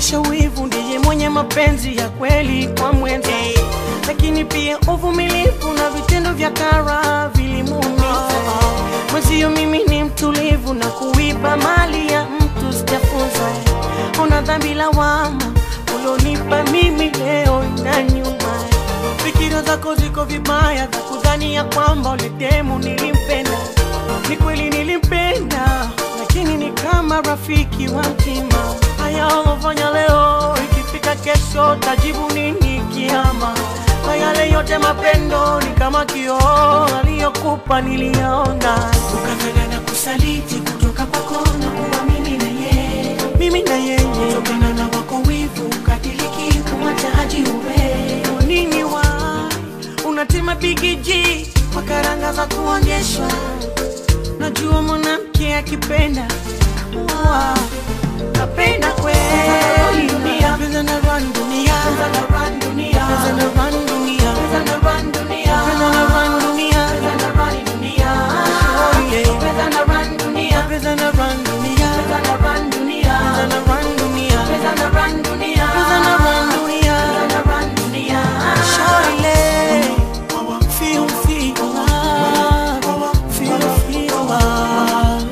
anaonyesha wivu ndiye mwenye mapenzi ya kweli kwa mwenza, lakini pia uvumilivu na vitendo vya kara vilimuumiza mwenzio. Mimi ni mtulivu na kuiba mali ya mtu sijafunza. Una dhambi lawama ulionipa mimi leo na nyuma. Fikira zako ziko vibaya za kudhani ya kwamba uletemu nilimpenda. Ni kweli nilimpenda, lakini ni kama rafiki wa mtima. Haya ulofanya leo, ikifika kesho tajibu nini kiama? Kwa yale yote mapendo ni kama kioo aliyokupa niliona, ukafanya na kusaliti kutoka kwako na kuwa mimi na yeye, mimi na yeye kutokana na wako wivu ukadiliki kumwacha haji uwe nini wa unatima bigiji kwa karanga za kuonyeshwa. Najua mwanamke akipenda wa kapenda kweli. dunia. Pesa na run dunia, Pesa na run dunia. pesa na run dunia, Pesa na run dunia. pesa na run dunia, Pesa na run dunia. Oh, yeah. Pesa na run dunia. pesa na run dunia, Pesa na run dunia. pesa na run dunia, Pesa na run dunia. pesa na run dunia. Pesa na run dunia. Shawty, feel feel love, feel feel love.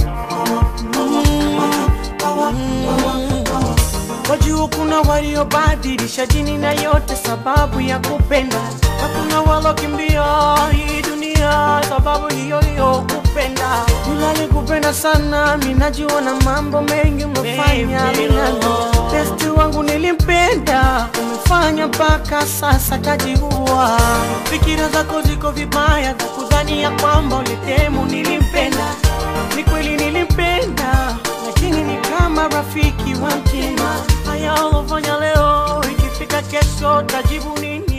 Wajua kuna waliobadilisha dini na yote sababu ya kupenda, na kuna walokimbia hii dunia sababu hiyo hiyo kupenda. Nilali kupenda sana, minajua na mambo mengi umefanya minano. Besti wangu nilimpenda, umefanya mpaka sasa kajiua. Fikira zako ziko vibaya za kudhani ya kwamba ulitemu nilimpenda. Ni kweli nilimpenda, lakini ni kama rafiki wa mtima. Haya ulofanya leo, ikifika kesho tajibu nini?